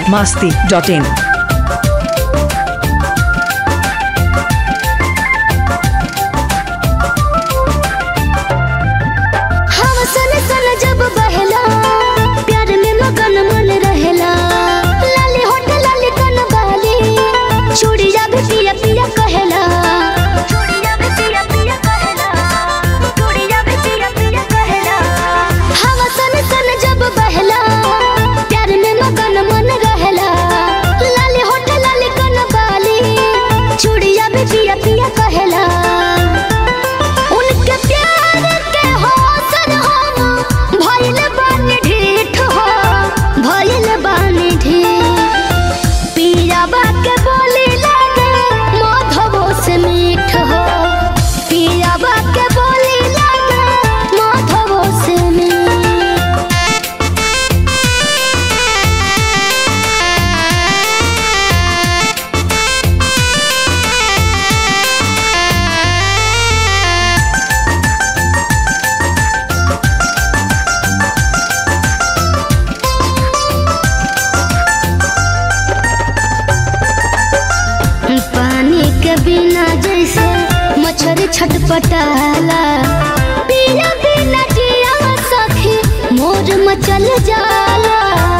Bihar Masti dot in हवा सन सन जब बहला प्यार में मगन मन रहेला लाली होठ लाली कन बाली चूड़िया भी पिया पिया कहेला चूड़िया भी पिया पिया कहेला चूड़िया भी पिया पिया कहेला हवा सन सन जब बहला प्यार में मगन मन रहेला लाली होठ लाली कन बाली चूड़िया भी पिया पिया कहेला उनके प्यार के हौसन हम भइल बानी ढीठ हो भइल बानी ढीठ पियाबा के बोली लगे माधवो से मीठ हो पियाबा के बोली लगे माधवो से मीठ पानी के बिना जैसे मछरी छटपटाला पिया बिना जिया सखी मोर मचल जाला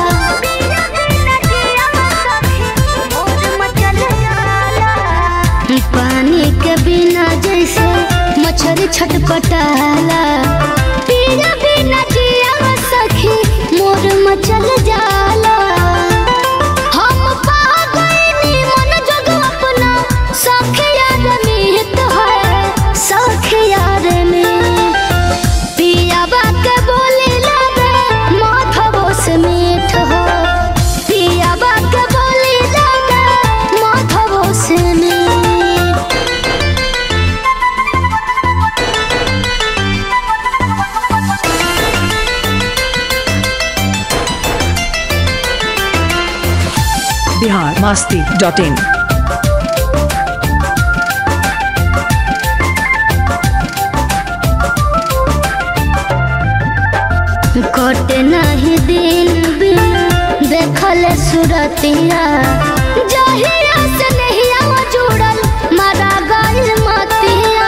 पानी के बिना जैसे मछरी छटपटाला पिया बिना जिया सखी मोर मचल जाला हम पा गइनी मन जग अपना सखिया रे मीत है सखिया रे में पियाबा के बोली लगे माधवो से मीठ हो पियाबा के बोली लगे माधवो से मीठ बिहार मास्ती डॉट इन कटे नहीं दिन बिन देखल सुरतिया जहिया से नहिया जुड़ल मरा गइल मतिया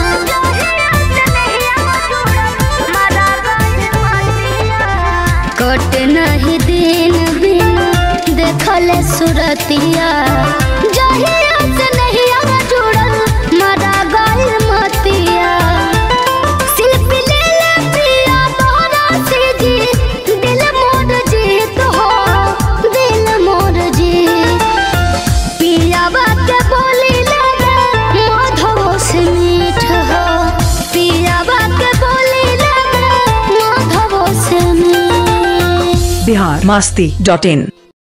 कटे नहीं दिन बिन देखल सुरतिया जहिया से नहिया जुड़ल मरा गइल मतिया शिल्पी ले ले पिया तोहरा से जी दिल मोर जीत हो दिल मोर जीत पियाबा के बोली लगे माधवो से मीठ हो पियाबा के बोली लगे माधवो से मीठ बिहार मास्ती डॉट इन